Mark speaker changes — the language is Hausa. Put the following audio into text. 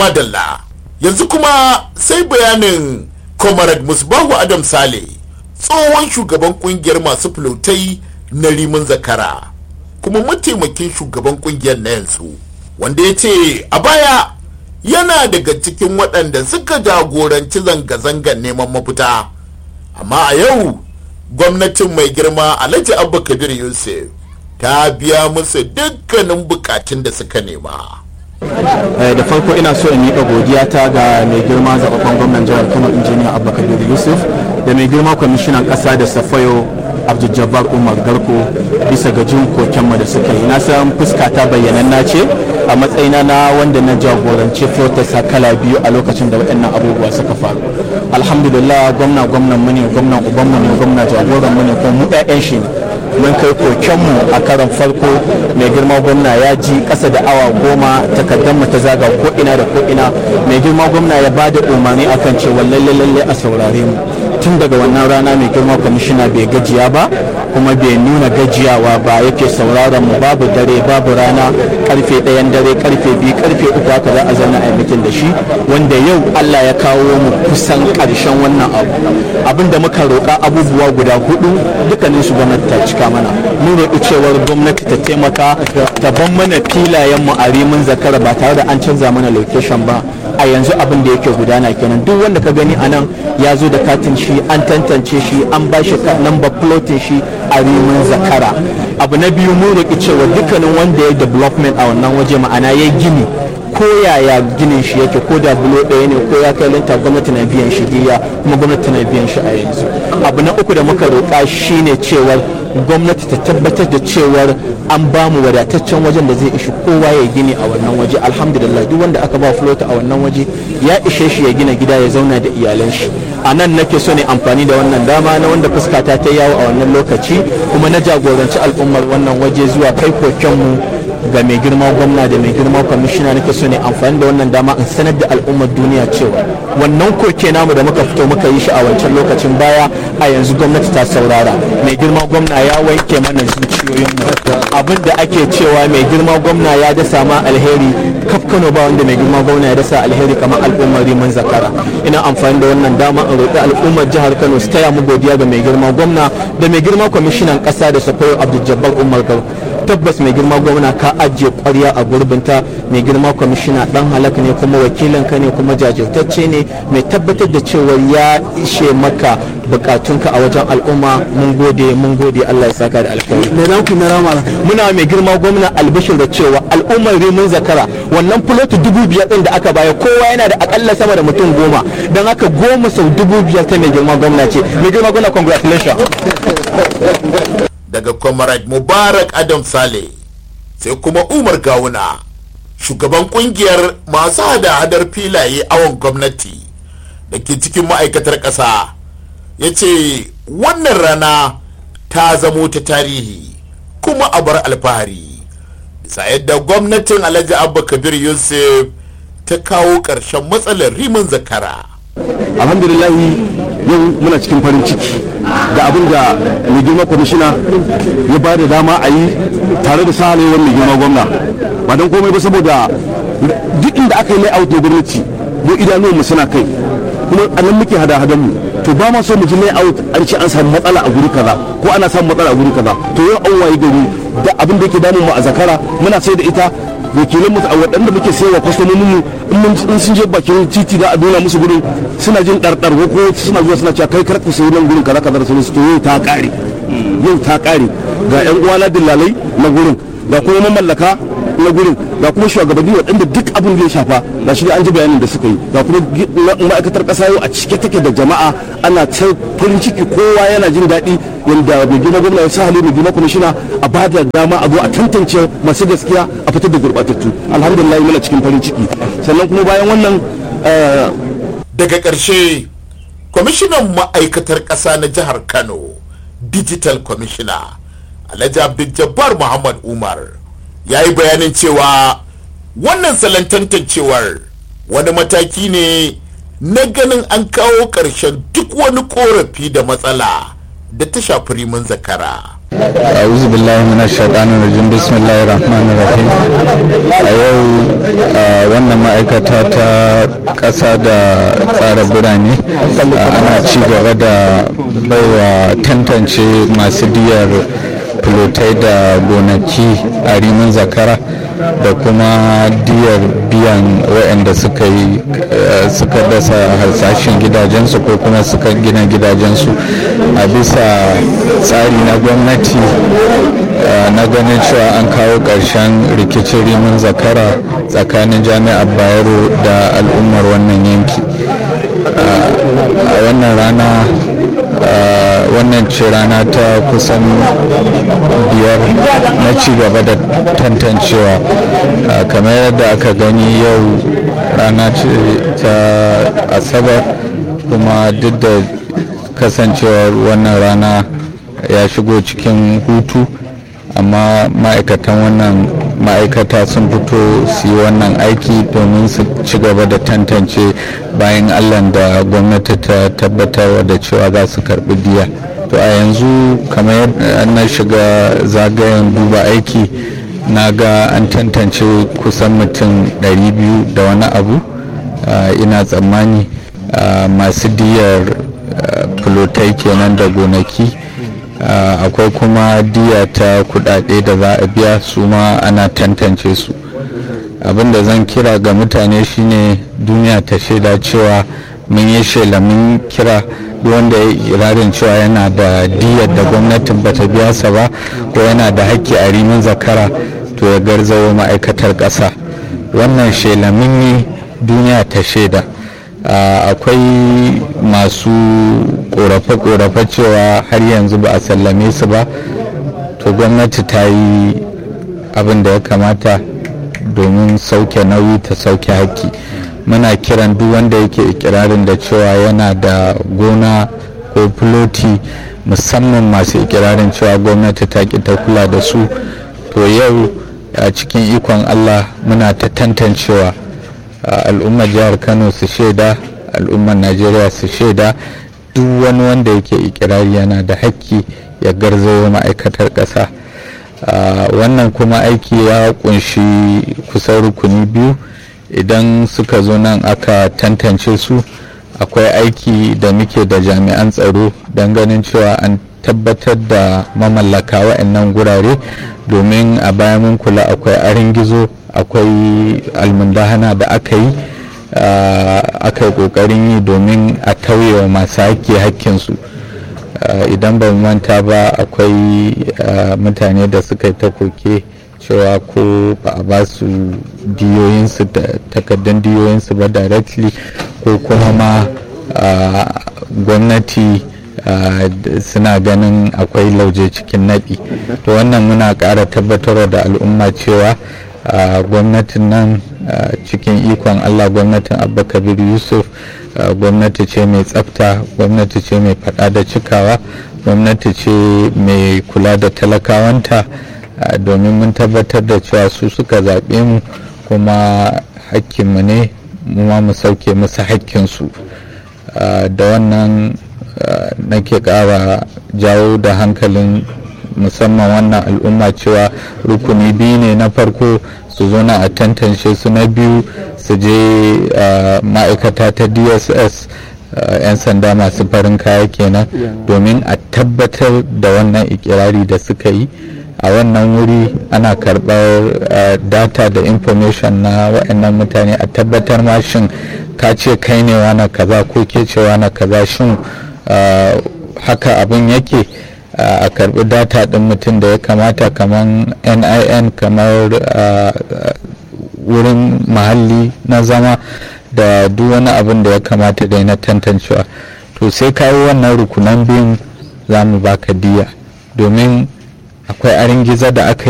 Speaker 1: madalla yanzu kuma sai bayanin comrade musbahu adam sale tsohon shugaban kungiyar masu filotai na rimin zakara kuma mataimakin shugaban kungiyar na yanzu wanda ya ce a baya yana daga cikin waɗanda suka jagoranci zanga-zangar neman mafita amma a yau gwamnatin mai girma alhaji abba kabir yusuf ta biya musu dukkanin bukatun da suka nema
Speaker 2: da farko ina so in miƙa godiya ta ga mai girma zaɓaɓɓen gwamnan jihar kano injiniya abba kabir yusuf da mai girma kwamishinan ƙasa da safayo abdul umar garko bisa ga jin kokenmu da suka yi na san fuska ta bayyananna ce a matsayina na wanda na jagoranci protesta kala biyu a lokacin da waɗannan abubuwa suka faru alhamdulillah gwamna gwamnan mu ne gwamnan ubanmu ne gwamna jagoran mu ne kuma mu ɗayan shi ne mun kai kokenmu a karon farko mai girma gwamna ya ji ƙasa da awa goma takardar mu ta zaga ko ina da ko ina mai girma gwamna ya ba da umarni akan cewa lalle lalle a saurare mu tun daga wannan rana mai girma kwamishina bai gajiya ba kuma bai nuna gajiyawa ba yake sauraron mu babu dare babu rana karfe ɗayan dare karfe biyu karfe uku haka za a zauna a mitin da shi wanda yau Allah ya kawo mu kusan ƙarshen wannan abu abin da muka roƙa abubuwa guda hudu dukkanin su gwamnati ta cika mana mun roƙi cewar gwamnati ta taimaka ta ban mana filayen mu a rimin zakara ba tare da an canza mana location ba a yanzu abin da yake gudana kenan duk wanda ka gani a nan ya zo da katin shi an tantance shi an ba shi lamba plotin shi a rimin zakara abu na biyu mun roƙi cewa dukkanin wanda ya development a wannan waje ma'ana ya gini ko yaya ginin shi yake ko da bulo ɗaya ne ko ya kai linta gwamnati na biyan shi diya kuma gwamnati na biyan shi a yanzu abu na uku da muka roƙa shine cewar gwamnati ta tabbatar da cewar an ba mu wadataccen wajen da zai ishi kowa ya gini a wannan waje alhamdulillah duk wanda aka ba flota a wannan waje ya ishe shi ya gina gida ya zauna da iyalan shi a nan nake so ne amfani da wannan dama na wanda fuskata ta yawo a wannan lokaci kuma na jagoranci al'ummar wannan waje zuwa kai kokenmu ga mai girma gwamna da mai girma kwamishina nake so ne amfani da wannan dama in sanar da al'ummar duniya cewa wannan koke namu da muka fito muka yi shi a wancan lokacin baya a yanzu gwamnati ta saurara mai girma gwamna ya wanke mana zuciyoyinmu abin da ake cewa mai girma gwamna ya dasa ma alheri kaf kano ba wanda mai girma gwamna ya dasa alheri kamar al'ummar riman zakara ina amfani da wannan dama in roƙi al'ummar jihar kano su taya mu godiya ga mai girma gwamna da mai girma kwamishinan ƙasa da safayo abdul jabbar umar garko tabbas mai girma gwamna ka ajiye kwarya a gurbinta mai girma kwamishina dan halak ne kuma wakilin ka ne kuma jajirtacce ne mai tabbatar da cewa ya ishe maka bukatunka a wajen al'umma mun gode mun gode Allah ya saka da alkhairi
Speaker 3: me za ku mera mala
Speaker 2: muna mai girma gwamna albishir da cewa al'ummar rimin zakara wannan fuloti dubu biyar din da aka baya kowa yana da akalla sama da mutum goma don haka goma sau dubu biyar ta mai girma gwamna ce mai girma gwamna congratulations
Speaker 1: daga comrade mubarak adam sale sai kuma umar gawuna shugaban kungiyar masu hada-hadar filaye awon gwamnati da ke cikin ma'aikatar ƙasa ya ce wannan rana ta zamo ta tarihi kuma a bar alfahari bisa yadda gwamnatin alhaji abba kabir yusuf ta kawo ƙarshen matsalar rimin zakara
Speaker 3: alhamdulillahi yau muna cikin farin ciki da abin da mai girma kwamishina ya ba da dama a yi tare da sahalewar mai girma gwamna ba don komai ba saboda duk inda aka yi layout na gwamnati mu idanuwan mu suna kai kuma a nan muke hada hadan mu to ba ma so mu ji layout an ce an samu matsala a guri kaza ko ana samun matsala a guri kaza to yau an waye gari da abin da yake damun mu a zakara muna sai da ita wakilan mutu a waɗanda muke sayarwa kwastomomin mu in sun je bakin titi da a nuna musu gurin suna jin ɗarɗar ko suna zuwa suna cewa kai karku sayi nan gurin kaza kaza da sauransu to yau ta ƙare yau ta ƙare ga ƴan uwana dillalai na gurin ga kuma mamallaka na gurin ga kuma shugabanni waɗanda duk abin da ya shafa ga shi an ji bayanin da suka yi ga kuma ma'aikatar ƙasa yau a cike take da jama'a ana ta farin ciki kowa yana jin daɗi yadda mai gina gwamna ya sa hali mai gina kwamishina a ba da dama a zo a tantance masu gaskiya a fitar da gurɓatattu alhamdulillah muna cikin farin ciki sannan kuma bayan wannan
Speaker 1: daga ƙarshe kwamishinan ma'aikatar ƙasa na jihar kano digital commissioner alhaji abdul jabbar muhammad umar ya yi bayanin cewa wannan salon tantancewar wani mataki ne na ganin an kawo ƙarshen duk wani ƙorafi da matsala da ta shafi rimin zakara
Speaker 4: a'udhu billahi minash shaitanir rajim bismillahir rahmanir rahim a yau wannan ma'aikata ta ƙasa da tsara birane ana ci gaba da baiwa tantance masu diyar filotai da gonaki a rimin zakara da kuma diyar biyan waɗanda suka yi suka dasa harsashin gidajensu ko kuma suka gina gidajensu a bisa tsari na gwamnati na ganin cewa an kawo ƙarshen rikicin rimin zakara tsakanin jami'ar bayero da al'ummar wannan yanki a wannan rana wannan ce rana ta kusan biyar na ci gaba da tantancewa kamar yadda aka gani yau rana ce ta asabar kuma duk da kasancewar wannan rana ya shigo cikin hutu amma ma'aikatan wannan ma'aikata sun fito su yi wannan aiki domin su ci gaba da tantance bayan allah da gwamnati ta tabbatar da cewa za su karbi diya to a yanzu kamar yadda na shiga zagayen duba aiki na ga an tantance kusan mutum 200 da wani abu ina tsammani masu diyar fulotai kenan da gonaki akwai kuma diya ta kudade da za a biya su ma ana tantance su abinda zan kira ga mutane shine duniya ta shaida cewa mun yi shela mun kira wanda ya irarin cewa yana da diyar da gwamnatin bata biya sa ba ko yana da haƙƙi a rimin zakara to ya garzawo ma'aikatar ƙasa wannan shela mun yi duniya ta shaida akwai masu korafe-korafe cewa har yanzu ba a sallame su ba to gwamnati ta yi abin da ya kamata domin sauke nauyi ta sauke haƙƙi muna kiran duk wanda yake ikirarin da cewa yana da gona ko filoti musamman masu ikirarin cewa gwamnati ta ki ta kula da su to yau a cikin ikon allah muna ta tantancewa al'ummar jihar kano su shaida al'ummar najeriya su shaida duk wani wanda yake ikirari yana da haƙƙi ya garzayo ma'aikatar ƙasa wannan kuma aiki ya kunshi kusan rukuni biyu idan suka zo nan aka tantance su akwai aiki da muke da jami'an tsaro don ganin cewa an tabbatar da mamallaka wa'annan gurare domin a baya mun kula akwai arin gizo akwai almundahana da aka yi aka yi kokarin yi domin a tauye wa masu haƙƙi haƙƙinsu idan ba manta ba akwai mutane da suka yi ta koke cewa ko ba a ba su diyoyinsu da takardun diyoyinsu ba directly ko kuma ma gwamnati suna ganin akwai lauje cikin naɗi to wannan muna ƙara tabbatarwa da al'umma cewa gwamnatin nan cikin ikon allah gwamnatin abba kabir yusuf gwamnati ce mai tsafta gwamnati ce mai faɗa da cikawa gwamnati ce mai kula da talakawanta domin mun tabbatar da cewa su suka zaɓe mu kuma hakkinmu ne mu ma mu sauke musu hakkinsu da wannan nake ƙara jawo da hankalin musamman wannan al'umma cewa rukuni biyu ne na farko su zo na a tantance su na biyu su je ma'aikata ta dss 'yan sanda masu farin kaya kenan domin a tabbatar da wannan ikirari da suka yi a wannan wuri ana karɓar data da information na waɗannan mutane a tabbatar ma shin ka ce kai ne wana kaza ko ke ce wana kaza shin haka abin yake a karbi data ɗin mutum da ya kamata kamar nin kamar wurin mahalli na zama da duk wani abin da ya kamata dai na tantancewa to sai kayi wannan rukunan biyun za mu baka diya domin akwai arin giza da aka